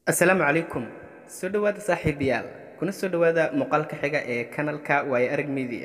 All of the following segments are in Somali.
asalaamu calaykum soo dhowaada saaxiibayaal kuna soo dhowaada muuqaalka xiga ee kanalka waayo arag media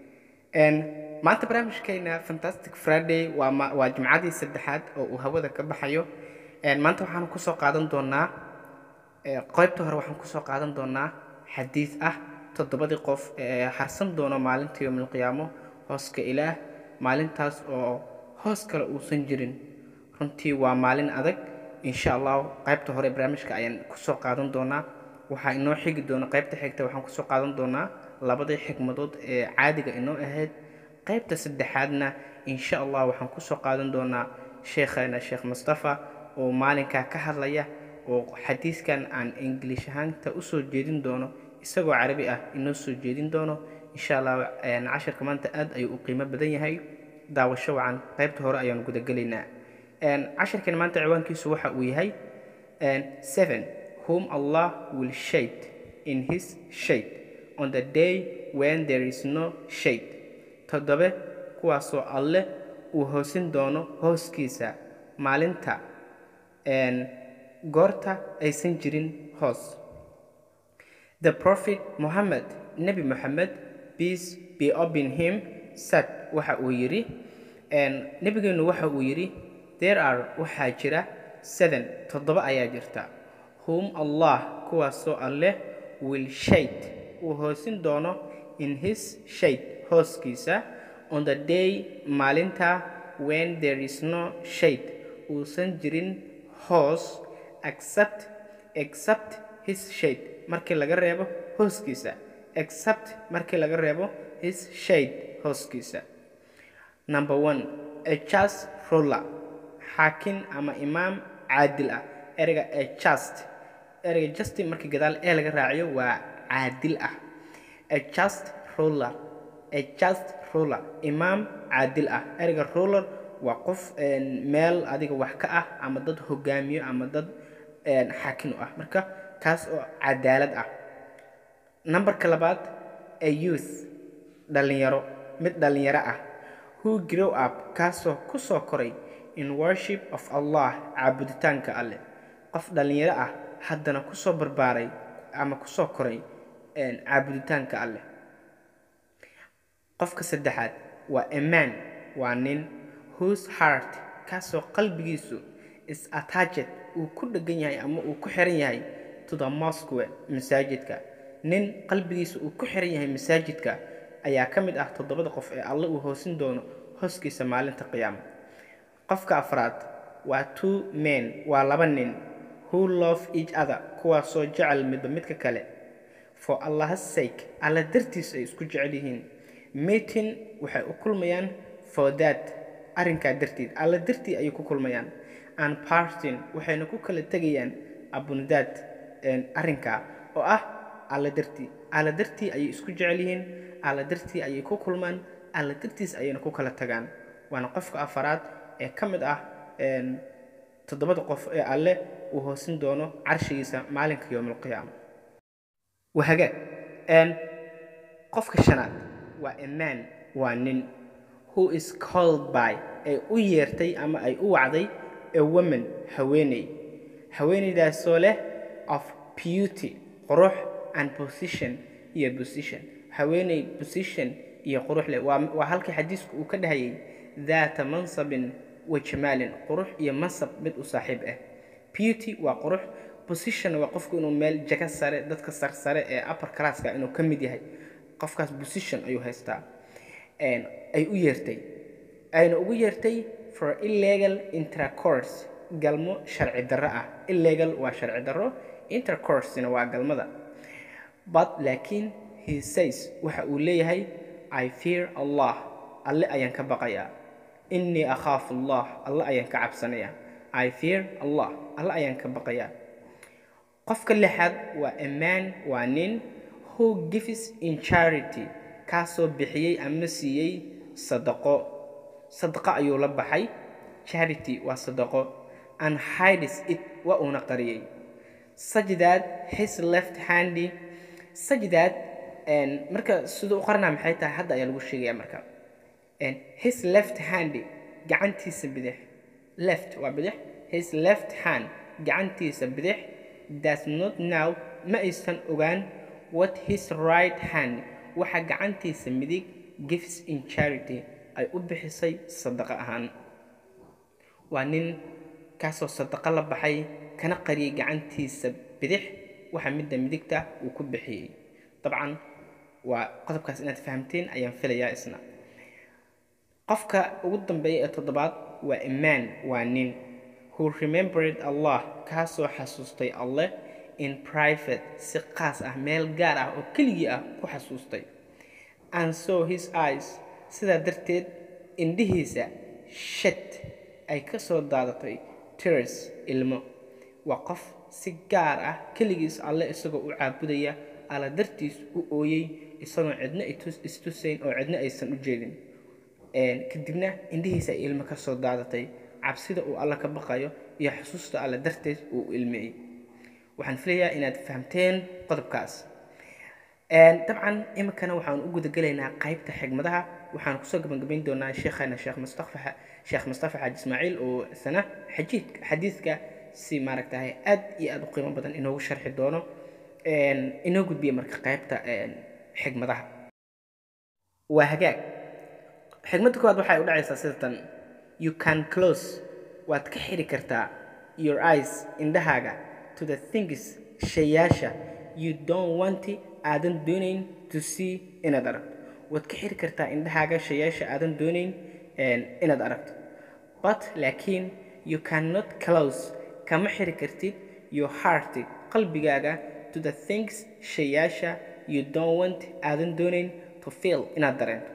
maanta barnaamijkeena fantastic friday waa ma- waa jimcadii saddexaad oo uu hawada ka baxayo maanta waxaan kusoo qaadan doonaa ee, qaybta hore waxaan kusoo qaadan doonaa xadiis ah toddobadii qof ee harsan doono maalinta yowmilqiyaamo hooska ilaah maalintaas oo hoos kale uusan jirin runtii waa maalin adag insha allah qaybta hore barnaamijka ayaan kusoo qaadan doonaa waxaa inoo xigi doona qaybta xigta waxaan kusoo qaadan doonaa labadii xikmadood ee caadiga inoo ahayd qaybta saddexaadna insha allah waxaan kusoo qaadan doonaa sheekheena sheekh mustafa oo maalinkaa ka hadlaya oo xadiiskan aan ingilish ahaanta usoo jeedin doono isagoo carabi ah inoo soo jeedin doono insha allah een, cashirka maanta aad ayuu u qiimo badan yahay daawasho wacan qaybta hore ayaan gudagelaynaa Een, cashirkan maanta ciwaankiisu waxa uu yahay een, seven whom allah will shade in his shade on the day when there is no shade toddobe kuwaasoo alle uu hoosin doono hooskiisa maalinta een, goorta aysan jirin hoos The Prophet Muhammad, Nabi Muhammad, peace be upon him, said waxa uu yidhi een, nabigeenu waxa uu yidhi there are waxaa jira seven toddoba ayaa jirta whom Allah kuwaasoo alleh will shade uu hoosin doono in his shade hooskiisa on the day maalinta when there is no shade uusan jirin hoos except except his shade markii laga reebo hooskiisa except markii laga reebo his shade hooskiisa number one a just ruler xaakin ama imaam caadil ah ereyga a just ereyga just markii gadaal ee laga raaciyo waa caadil ah a just ruler a just ruler imaam caadil ah ereyga ruler waa qof een, meel adiga wax ka ah ama dad hogaamiyo ama dad een, xaakin u ah marka kaas oo cadaalad ah nambarka labaad a youth dhalinyaro mid dhalinyaro ah who grow up kaasoo ku soo koray in worship of allah caabuditaanka alleh qof dhalinyaro ah haddana kusoo barbaaray ama kusoo koray een, caabuditaanka alleh qofka saddexaad waa a man waa nin whose heart kaasoo qalbigiisu is attached uu ku dhegan yahay ama uu ku xiran yahay to the mosque masaajidka nin qalbigiisa uu ku xiran yahay masaajidka ayaa ka mid ah toddobada qof ee alle uu hoosin doono hooskiisa maalinta qiyaama qofka afraad waa two men waa laba nin who love each other kuwaasoo jecel midba midka kale for allah's sake alla dartiis ay isku jecel yihiin meeting waxay u kulmayaan for that arrinkaa dartiid alla dartii ayay ku kulmayaan and parting waxayna ku kala tegayaan upon that een, arrinkaa oo ah alla dartii alla dartii ayay isku jecel yihiin alla dartii ayay ku kulmaan alla dartiis ayayna ku kala tagaan waana qofka afaraad ee ka mid ah een, toddobada qof ee alle uu hoosin doono carshigiisa maalinka yowmalqiyaama wahaga een, qofka shanaad waa a man waa nin who is called by ay u yeertay ama ay u wacday a woman haweeney haweeneydaasoo leh of beauty qurux and position iyo position haweeney position iyo qurux leh waa, waa halkii xadiisku uu ka dhahayay daata mansabin wa jamaalin qurux iyo mansab mid u saaxiib ah beauty waa qurux position waa qofku inuu meel jaka sare dadka sarsare ee upper classka inuu ka mid yahay qofkaas position ayuu haystaa een, ay u yeertay ayna ugu yeertay for illegal intercourse galmo sharci darro ah illegal waa sharci darro intercoursena waa galmada but laakiin he says waxa uu leeyahay i fear allah alle ayaan ka baqayaa innii akhaafu allah alle ayaan ka cabsanayaa i fear allah alle ayaan ka baqayaa qofka lixaad waa a man waa nin who gives in charity kaasoo bixiyey ama siiyey sadaqo sadaqo ayuu la baxay charity waa sadaqo and hides it waa uuna qariyey such that his left handy such that een, marka siduu u qaranaa maxay tahay hadda ayaa lagu sheegaya marka And his left hand gacantiisa bidix left waa bidix his left hand gacantiisa bidix does not know ma aysan ogaan what his right hand waxa gacantiisa midig gives in charity ay u bixisay sadaqo ahaan waa nin kaasoo sadaqo la baxay kana qariyay gacantiisa bidix waxa midda midigta uu ku bixiyey dabcan waa qodobkaas inaad fahamteen ayaan filayaa isna qofka ugu dambeeya ee toddobaad waa imaan waa nin who remembered allah kaasoo xasuustay alleh in private si qaas ah meel gaar ah oo keligii ah ku xasuustay and saw his eyes sidaa darteed indhihiisa shat ay ka soo daadatay tears ilmo waa qof si gaar ah keligiis alle isagoo u caabudaya alla dartiis u ooyey isagoon cidna istusayn oo cidna aysan u jeedin kadibna indhihiisa ay ilmo ka soo daadatay cabsida uu alla ka baqayo iyo xusuusta alle darteed uu ilmeeyey waxaan filayaa inaad fahamteen qodobkaas dabcan iminkana waxaan u gudagelaynaa qaybta xigmadaha waxaan kusoo gabagabayn doonaa sheekhana sheekh mustafa sheekh mustafa xaaji ismaaciil oo isna xajiidka xadiidka si maaragtahay aad iyo aad u qiimo badan inoogu sharxi doono inoo gudbiya marka qaybta xigmadaha waa hagaag xigmadda koowaad waxay u dhacaysaa sida tan you can close waad ka xiri kartaa your eyes indhahaaga to the things shayaasha you don't want aadan doonayn to see inaad aragto waad ka xiri kartaa indhahaaga shayaasha aadan doonayn inaad aragto but laakiin you cannot close kama xiri kartid your heart qalbigaaga to the things shayaasha you don't want aadan doonayn to feel inaad dareento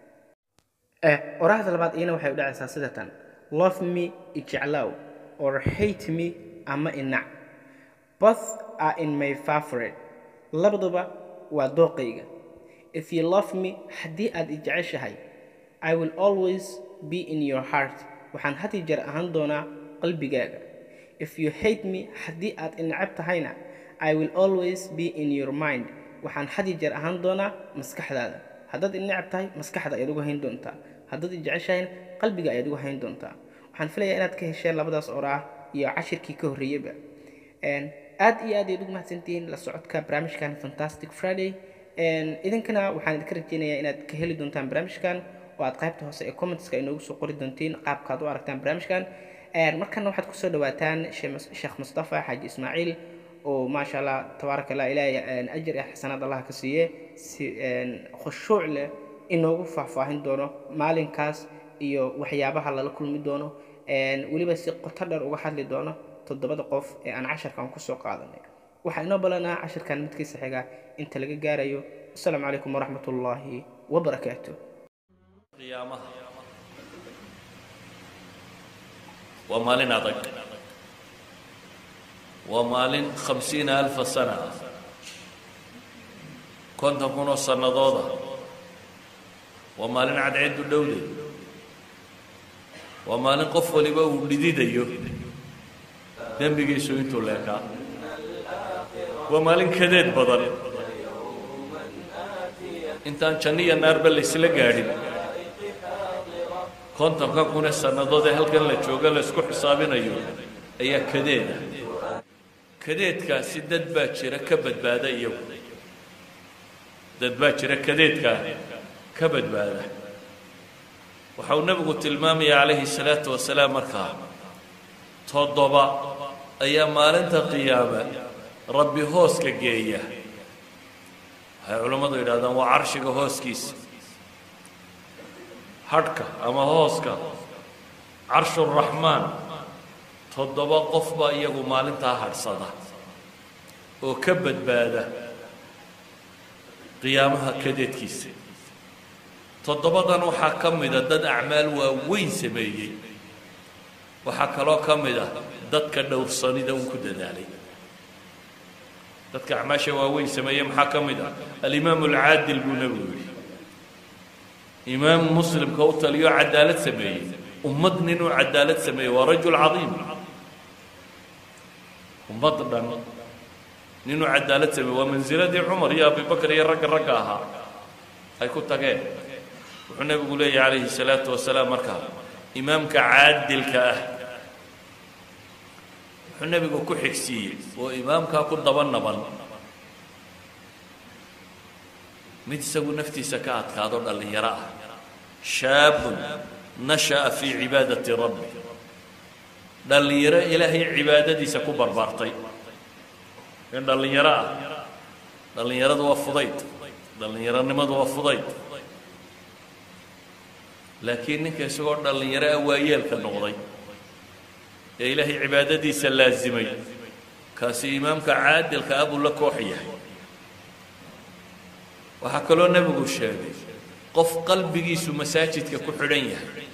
oraahda labaad iyana waxay u dhacaysaa sida tan love me ijeclow or hate me ama inac both are in my favorite labaduba waa dooqayga if you love me haddii aad ijeceshahay i will always be in your heart waxaan had iyo jeer ahaan doonaa qalbigaaga if you hate me haddii aad inacab tahayna i will always be in your mind waxaan had iyo jeer ahaan doonaa maskaxdaada haddaad inacab tahay maskaxda ayaad ugu hayn doontaa haddaad ijeceshahayna qalbiga ayaad ugu hayn doontaa waxaan filayaa inaad ka hesheen labadaas oraah iyo cashirkii ka horreeyeyba aad iyo aad ayaad ugu mahadsantihiin la socodka barnaamijkan fantastic friday idinkana waxaan idinka rajeynayaa inaad ka heli doontaan barnaamijkan oo aad qaybta hoose ee commentska inoogu soo qori doontiin qaabkaad u aragtaan barnaamijkan markana waxaad kusoo dhawaataan sheekh mustafa xaaji ismaaciil oo maasha allah tabaaraka allah ilaahay ajir iyo xasanaad allah ka siiye si khushuuc leh inoogu faahfaahin doono maalinkaas iyo waxyaabaha lala kulmi doono weliba si qoto dheer uga hadli doono toddobada qof ee aan casharkan kusoo qaadanay waxaa inoo balanaa casharkan midkiisa xiga inta laga gaarayo asalaamu calaykum waraxmat ullaahi wabarakaatu qiyaamaha waa maalin adag waa maalin khamsiina alfa sana ah konton kun oo sannadooda waa maalin cadceeddu dhowday waa maalin qof waliba uu dhididayo dembigiisu intuu leekaa waa maalin kadeed badan intaan janno iyo naarba laysla gaadhin kontonka kunee sannadood ee halkan la jooga la isku xisaabinayo ayaa kadeeda kadeedkaasi dad baa jira ka badbaada iyagu dad baa jira kadeedkaa ka badbaada waxa uu nebigu tilmaamaya calayhi salaatu wasalaam markaa toddoba ayaa maalinta qiyaame rabbi hooska geeya waxay culammadu yidhahdaan waa carshiga hooskiisa hadhka ama hooska carshuraxmaan toddoba qof baa iyagu maalintaa hadhsada oo ka badbaada qiyaamaha kadeedkiisa toddobadan waxaa ka mida dad acmaal waaweyn sameeyey waxaa kaloo ka mid ah dadka dhowrsanida un ku dadaalay dadka acmaasha waaweyn sameeyey maxaa ka mid ah alimaamu alcaadil buu nebigu yidhi imaam muslimka u taliyo cadaalad sameeyey ummad ninuu cadaalad sameeyey waa rajul cadiim ummad dhan ninuu cadaalad sameeyey waa mansiladii cumar iyo abibakar iyo ragga ragga ahaa ay ku tageen wuxuu nebigu leeyahy calayhi salaatu wasalaam markaa imaamka caadilka ah wuxuu nebigu ku xigsiiyey oo imaamkaa ku daba naban mid isagu naftiisa ka adkaado dhallinyaro ah shaabun nasha'a fii cibaadati rabbi dhallinyaro ilaahay cibaadadiisa ku barbaartay in dhallinyaro ah dhallinyaradu waa fudayd dhallinyaronimadu waa fudayd laakiin ninka isagoo dhallinyaro ah waa yeelka noqday ee ilaahay cibaadadiisa laasimay kaasi imaamka caadilka ah buu la koox yahay waxaa kaloo nebigu sheegay qof qalbigiisu masaajidka ku xidhan yahay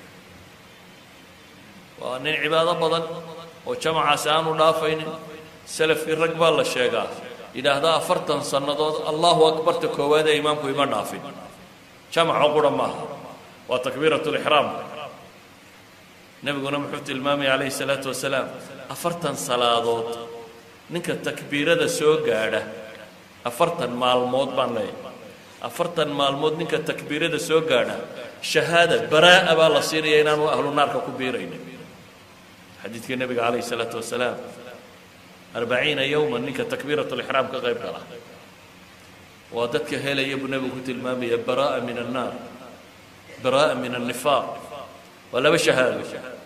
waa nin cibaado badan oo jamacaasi aanu dhaafaynin salafkii rag baa la sheegaa yidhaahdaa afartan sannadood allahu akbarta koowaad ee imaamku ima dhaafin jamaco qura maaha waa takbiirat lixraamka nebiguna muxuu tilmaamaya calayhi salaatu wasalaam afartan salaadood ninka takbiirada soo gaadha afartan maalmood baan leeyahay afartan maalmood ninka takbiirada soo gaadha shahaada baraa'a baa la siinaya inaanu ahlu naarka ku biiraynin xadiidkii nebiga calayhi salaatu wasalaam arbaciina yowman ninka takbiirat lixraam ka qayb gala waa dadka helaya buu nebigu ku tilmaamaya baraa'a min annaar baraa'a min annifaaq waa laba shahaado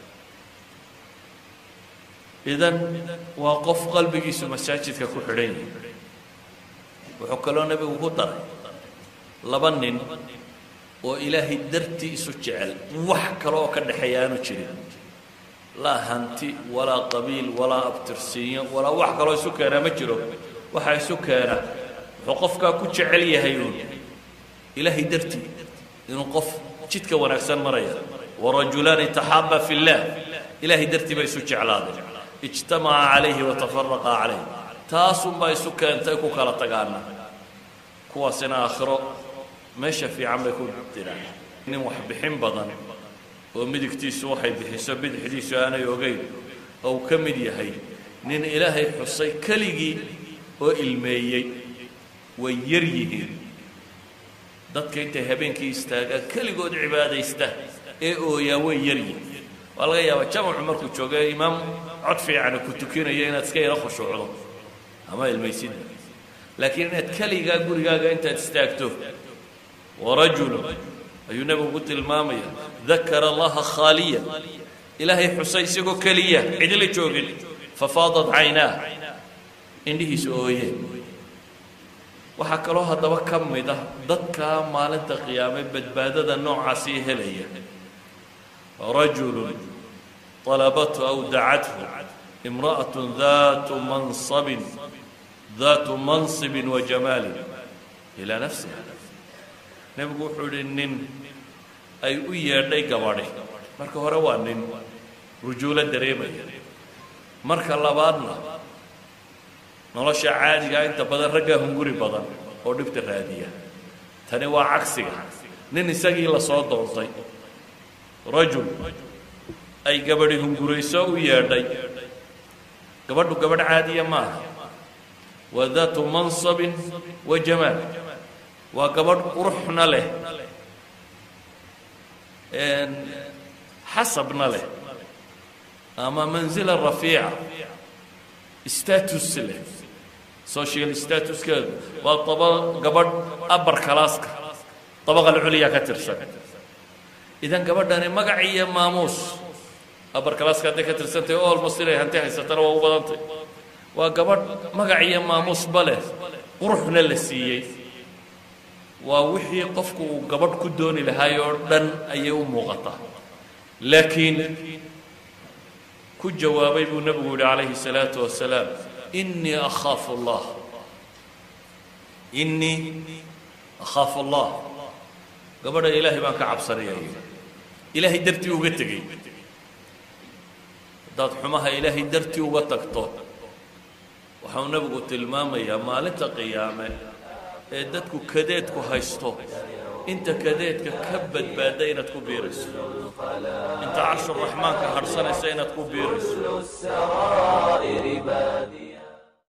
idan waa qof qalbigiisu masaajidka ku xidhan yahay wuxuu kaloo nebigu ku daray laba nin oo ilaahay dartii isu jecel wax kale oo ka dhexeeya aanu jirin laa hanti walaa qabiil walaa abtirsiinyo walaa wax kaloo isu keenaa ma jiro waxaa isu keena wuxuu qofkaa ku jecel yahay uun ilaahay dartii inuu qof jidka wanaagsan maraya warajulaani taxaaba fi اllah ilaahay dartii bay isu jeclaadeen ijtamaca calayhi watafaraqa calayh taasunbaa isu keentay ku kala tagaana kuwaasina aakhiro meesha fiican bay ku diraan nin wax bixin badan oo midigtiisu waxay bixiso bidixdiisu aanay ogeyn oo uu ka mid yahay nin ilaahay xusay keligii oo ilmeeyey way yar yihiin dadka intay habeenkii istaagaan keligood cibaadaysta ee ooyaa way yar yihiin waa laga yaabaa jamacu markuu joogo imaam cod fiicana ku tukinayo inaad iska yaro khushuucdo ama ilmaysidda laakiin inaad keligaa gurigaaga intaad istaagto warajulu ayuu nebigu ku tilmaamaya dakara allaha khaaliyan ilaahay xusay isagoo keliya cidila joogin fafaadat caynaa indhihiisa ooyeen waxaa kaloo haddaba ka mid ah dadkaa maalinta qiyaame badbaadada noocaasii helaya rajulun طalabathu aw dacathu imra'aة daatu mansabin daatu mansibin wa jamaalin ilaa nafsiha nebigu wuxuu idhi nin ay u yeedhay gabadhi marka hore waa nin rujuulo dareemaya marka labaadna nolosha caadigaa inta badan raggaa hunguri badan oo dhibta raadiya tani waa cagsiga nin isagii lasoo doontay rajul ay gabadhi hungurayso u yeedhay gabadhu gabadh caadiya maaha waa daatu mansabin wa jamaal waa gabadh quruxna leh xasabna leh ama manzila rafiica status leh social statuskeedu waa aba gabadh abar kalaaska dabaqal culya ka tirsan idan gabadhani magac iyo maamuus abar kalaaska hadday ka tirsantahy o almost inay hanti haysatana waa u badantay waa gabadh magac iyo maamuusba leh quruxna la siiyey waa wixii qofku uu gabadh ku dooni lahaay oo dhan ayay u muuqataa laakiin ku jawaabay buu nebigu yihi calayhi الsalaatu wasalaam inii akhaafu اllah inii akhaafu اllah gabadha ilaahay baan ka cabsanaya ilaahay dartii uga tegey haddaad xumaha ilaahay dartii uga tagto waxau nebigu tilmaamayaa maalinta qiyaame ee dadku kadeedku haysto inta kadeedka ka badbaada inaad ku biirayso inta carshuraxmaanka hadhsanaysa inaad ku biirayso